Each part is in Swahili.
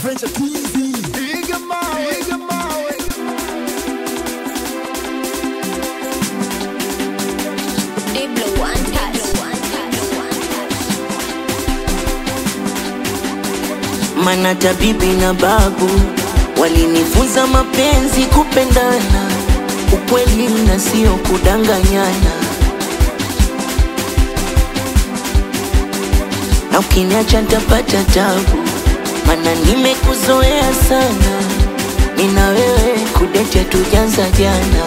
Venture TV. Piga mawe, piga mawe. Diblo one touch. Mana tabibi na babu walinifunza mapenzi, kupendana, ukweli na sio kudanganyana. Na ukiniacha nitapata tabu, mana nimekuzoea sana. Nina wewe kudete tujanza jana.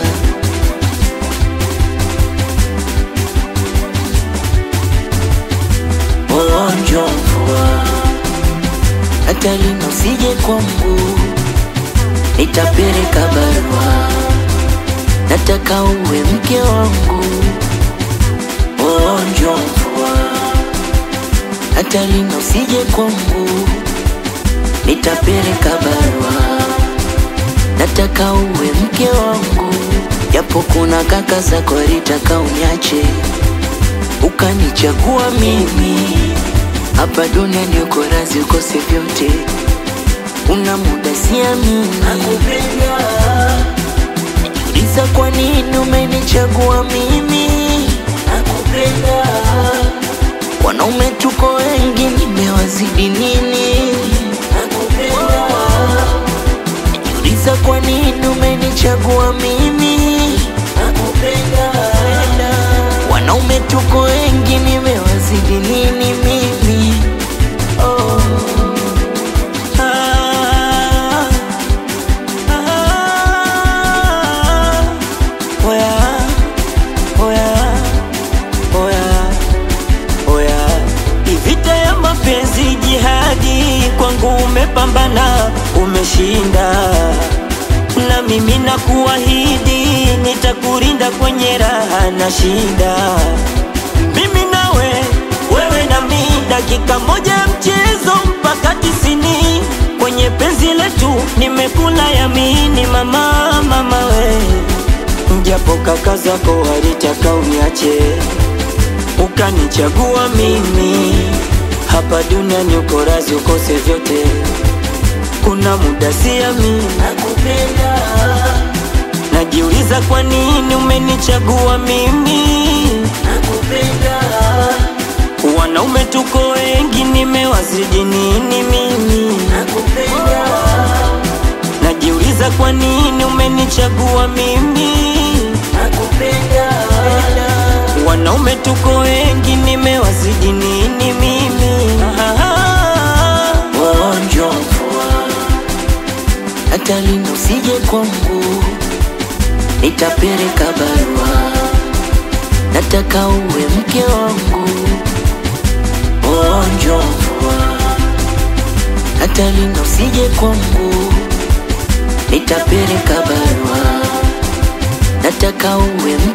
Ugonjwa mvua hata lino usije kwangu, nitapeleka barua, nataka uwe mke wangu. Ugonjwa mvua hata lino usije kwangu, nitapeleka barua, nataka uwe mke wangu. Japo kuna kaka zako walitaka uniache, ukanichagua mimi hapa duniani uko razi ukose vyote, una muda siamini, nakupenda. Najiuliza kwa nini umenichagua mimi, nakupenda. Wanaume tuko wengi, nimewazidi nini, nakupenda. Najiuliza kwa nini umenichagua mimi, nakupenda. Wanaume tuko wengi, nimewazidi nini mimi? Oh. Ah. Ah. Oya. Oya. Oya. Oya. Vita ya mapenzi jihadi, kwangu umepambana, umeshinda, na mimi nakuahidi nitakurinda kwenye raha na shida. Mimi nawe, wewe na mi, dakika moja ya mchezo mpaka tisini. Kwenye penzi letu nimekula yamini, mama, mama we, japo kaka zako walitaka uniache ukanichagua mimi hapa duniani, uko razi ukose vyote, kuna muda siamini, Nakupenda. najiuliza kwa nini umenichagua mimi. Nakupenda. Wanaume tuko wengi, nimewazidi nini mimi? Nakupenda. Najiuliza kwa nini umenichagua mimi. Nakupenda. Wanaume tuko wengi, nimewazidi nini mimi? Ah, Ugonjwa mvua, hata lino usije kwangu, nitapeleka barua, nataka uwe mke wangu. Ugonjwa mvua, hata lino usije kwangu, nitapeleka barua, nataka uwe mke